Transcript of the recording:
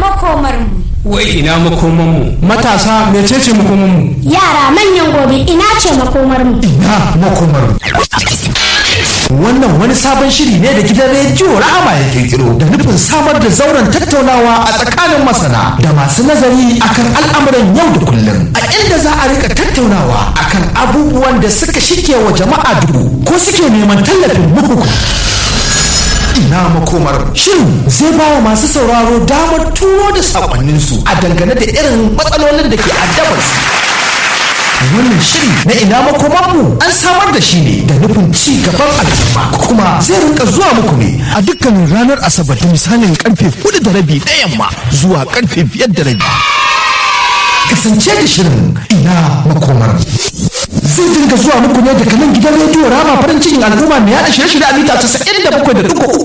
makomarmu wai ina makomanmu matasa mecece makomanmu yara manyan gobe ina ce makomarmu ina makomarmu wannan wani sabon shiri ne da gidan rediyo rahama ya kirkiro da nufin samar da zauren tattaunawa a tsakanin masana da masu nazari akan al'amuran yau da kullum a inda za a rika tattaunawa akan abubuwan da suka shige wa jama'a dubu ko suke neman tallafin muku ina makomar shin zai ba wa masu sauraro damar turo da sakonninsu a dangane da irin matsalolin da ke addabar su wannan shiri na ina makomanmu an samar da shi ne da nufin ci gaban al'umma kuma zai rinka zuwa muku ne a dukkanin ranar asabar da misalin karfe hudu da rabi na yamma zuwa karfe biyar da rabi kasance da shirin ina makomar zai dinga zuwa muku ne daga nan gidan rediyo rama farin cikin al'umma mai yada shirye-shirye a mita 97.3